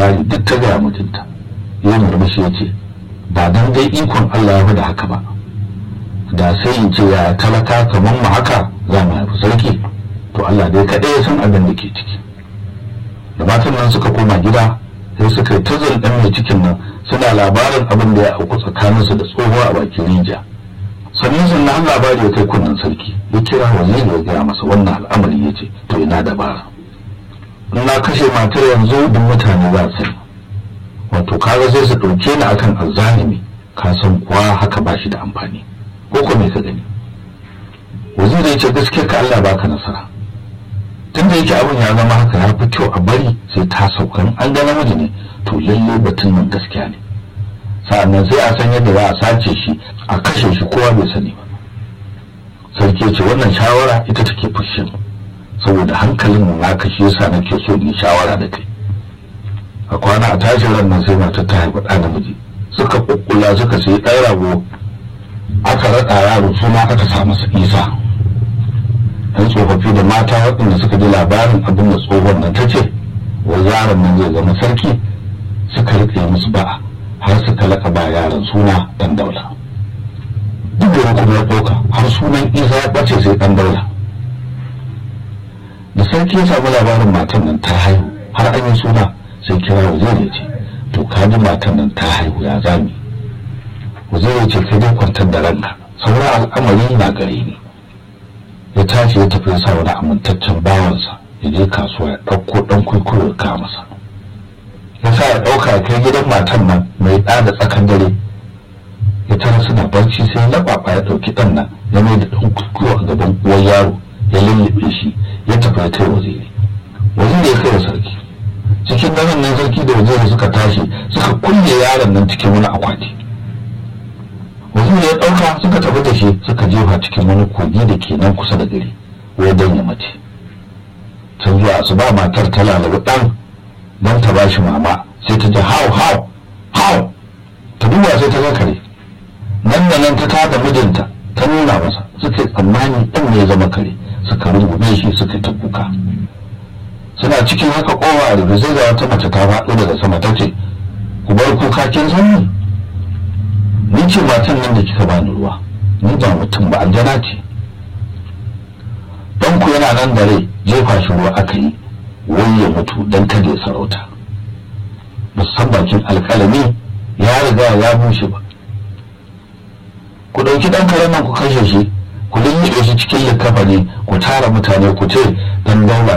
labari duk ta gaya mutunta ya murmushi ya ce ba dan dai ikon Allah ya da haka ba da sai in ce ya talaka kamar mu haka za mu haifi sarki to Allah dai kaɗai ya san abin da ke ciki da matan nan suka koma gida sai suka yi ta ɗan mai cikin nan suna labarin abin da ya auku tsakaninsu da tsoho a bakin rijiya sannan sannan labari ya kai kunnen sarki ya kira waziri ya gaya masa wannan al'amari ya ce to ina dabara in na kashe matar yanzu duk mutane za su wato kaga sai su ɗauke ni akan azzalimi ka san kuwa haka ba shi da amfani ko ko me ka gani waziri ya ce gaskiya ka Allah baka nasara tun da yake abin ya zama haka ya fi kyau a bari sai ta sauka an ga namiji ne to lalle batun nan gaskiya ne sa'annan sai a san yadda za a sace shi a kashe shi kowa bai sani ba sarki ce wannan shawara ita take fushin saboda hankalin mu na kashe yasa nake so in shawara da kai a kwana a tashin ran nan sai matar ta haifa ɗa namiji suka kukkula suka sai ɗan rago aka raɗa yaro suna aka sa masa isa yan tsofaffi da mata waɗanda suka ji labarin abin da tsohon nan ta ce wa yaron nan zai zama sarki suka riƙe musu ba'a har suka laka ba yaron suna ɗan daula duk da kuma ya ɗauka har sunan isa ya ɓace sai ɗan daula da sarki ya samu labarin matan nan ta haihu har an yi suna sai kira waziri ya ce to ka ji matan nan ta haihu ya zami waziri ya ce kai dai kwantar da ranka sauran al'amari na gare ni ya tashi ya tafi sa wani amintaccen bawansa ya je kasuwa ya ɗauko ɗan kwaikwayo ya kawo masa ya sa ya ɗauka ya kai gidan matan nan mai ɗa da tsakan dare ya tara suna barci sai ya laɓaɓa ya ɗauki ɗan nan ya mai da ɗan kwaikwayo a gaban uwar yaro ya lullube shi ya tafi ya kai waziri waziri ya kai wa sarki cikin daren nan sarki da waziri suka tashi suka kulle yaron nan cikin wani akwati waziri ya ɗauka suka tafi da shi suka jefa cikin wani kogi da ke nan kusa da gari wai dan ya mace can zuwa asuba matar ta lalabi ɗan don ta bashi mama sai ta ji hau hau hau ta duba sai ta ga kare nan da nan ta tada mijinta ta nuna masa suka yi tsammani ɗan ne ya zama kare suka rungume shi suka ta kuka suna cikin haka kowa a rufe sai ga wata mace ta faɗo daga sama ta ce ku bar kuka kin san ni ni ce matan nan da kika bani ruwa ni ba mutum ba aljana ce dan ku yana nan da rai jefa shi ruwa aka yi wai ya mutu dan kada ya sarauta musan bakin alƙalami ya riga ya bushe ba ku ɗauki ɗan karen nan ku kashe shi ku lullube shi cikin likkafa ne ku tara mutane ku ce dan daula